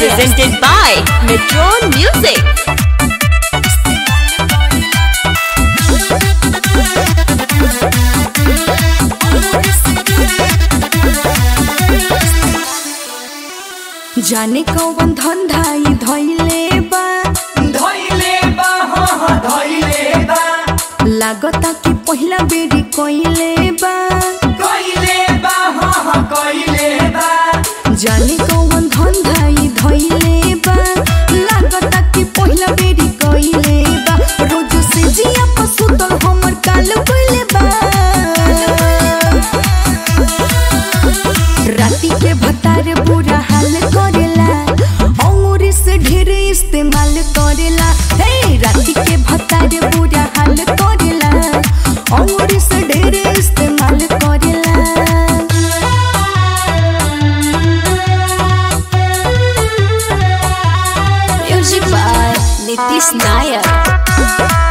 presented by Metron Music. जाने कौन धंधाई धैले बा धइले बा हाँ हाँ धइले बा लागता कि पहिला बेरी कइले बा कइले बा हाँ हाँ कइले बा जाने कौन धंधाई धैले बा लागता कि पहिला बेरी कइले बा रोज से जिया पसुतल हमर काल कइले बा राती के भतार बुरा हाल करेला अंगूरी से ढेर इस्तेमाल करेला हे राती के भतार बुरा हाल करेला अंगूरी से ढेर इस्तेमाल करेला Music by Nitish Nayak.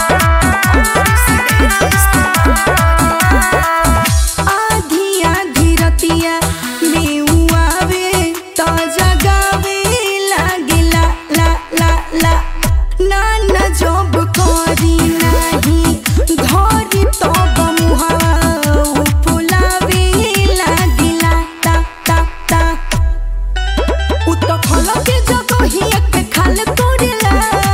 आधी आधी रतिया में उ आवे त जगावे लागेला ला ला ला ना ना जब करी नाही धरी तब मुहावा उ फुलावे लागेला ता ता ता उ त खल के जगहिया के खाल करेला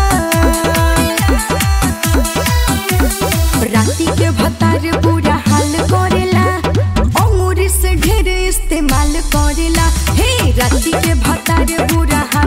राती के भतार बुरा हाल करेला अंगूरी से ढेर इस्तेमाल करेला हे राती के भतार बुरा हाल